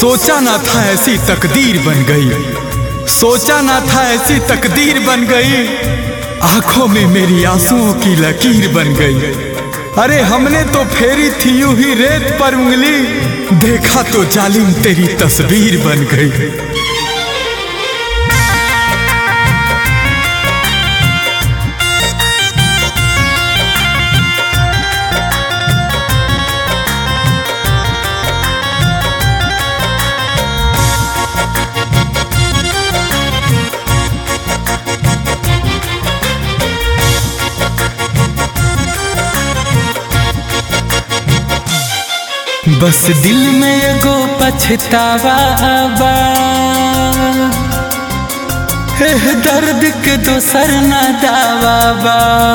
सोचा ना था ऐसी तकदीर बन गई सोचा ना था ऐसी तकदीर बन गई आंखों में मेरी आंसुओं की लकीर बन गई अरे हमने तो फेरी थी यूं ही रेत पर उंगली देखा तो जालिम तेरी तस्वीर बन गई बस दिल में एगो पछतावा बा एह दर्द के दोसर न दावा बा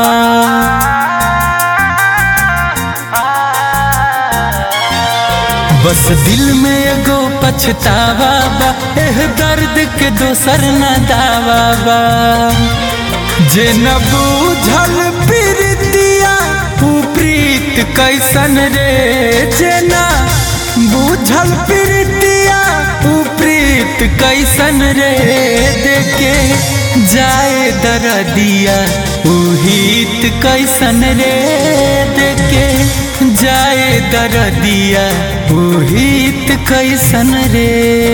बस दिल में एगो पछतावा बा एह दर्द के दोसर न दावा बा जे न बूझल प्रीतिया ऊ प्रीत कैसन रे जे न बूझल प्रीतिया ऊ प्रीत कैसन रे देखे जाए दरदिया ऊ हित कैसन रे देखे जाए दरदिया ऊ हित कैसन रे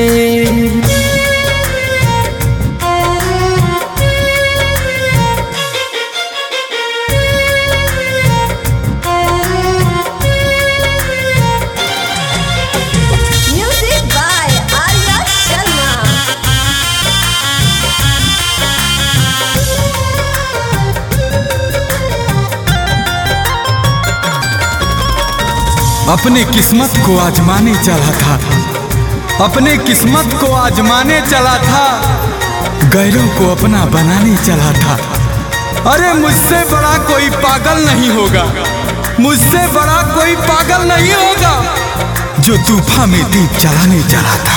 Music by Arya Sharma. अपने किस्मत को आजमाने चला था अपने किस्मत को आजमाने चला था गैरों को अपना बनाने चला था अरे मुझसे बड़ा कोई पागल नहीं होगा मुझसे बड़ा कोई पागल नहीं होगा जो तूफा में दीप जलाने चला था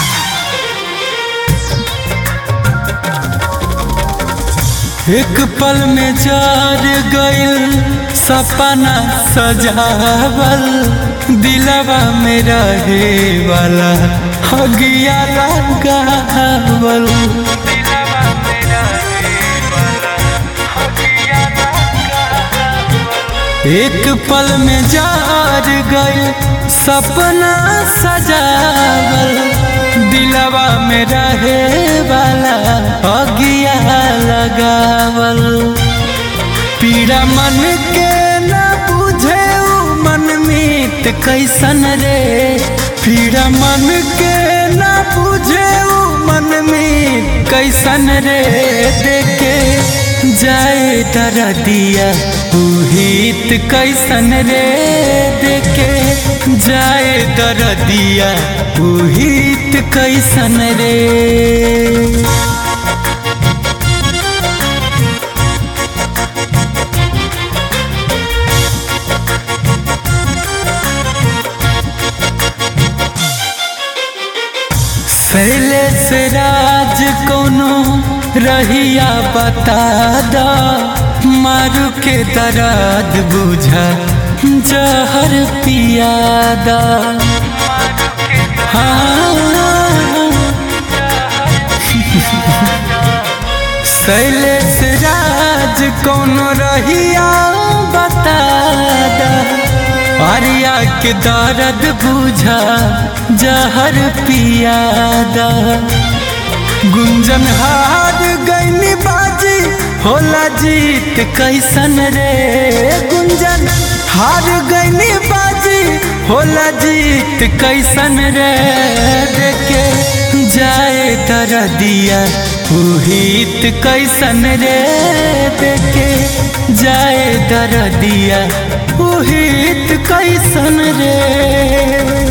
एक पल में जार गइल सपना सजावल दिलवा में रहे वाला हगिया लगावल एक पल में जार गइल सपना सजावल दिलवा में रहे वाला अगिया लगावल पीड़ा मन के न बुझे उ मन मीत कैसन रे पीड़ा मन के न बुझे उ मन मीत कैसन रे देखे जाए दरदिया उ हित कैसन रे देखे जाए दरदिया उ हित कैसन रे शैलेश राज कोनो रहिया बता दा मारू के दर्द बुझा जहर पियादा शैलेश राज कोनो रहिया बता दा आर्या के दर्द बुझा जहर पियादा गुंजन हार गईनी बाजी होला जीत कैसन रे गुंजन हार गईनी बाजी होला जीत कैसन रे देखे जाए दरदिया उहित कैसन रे देखे जाए दरदिया उहित कैसन रे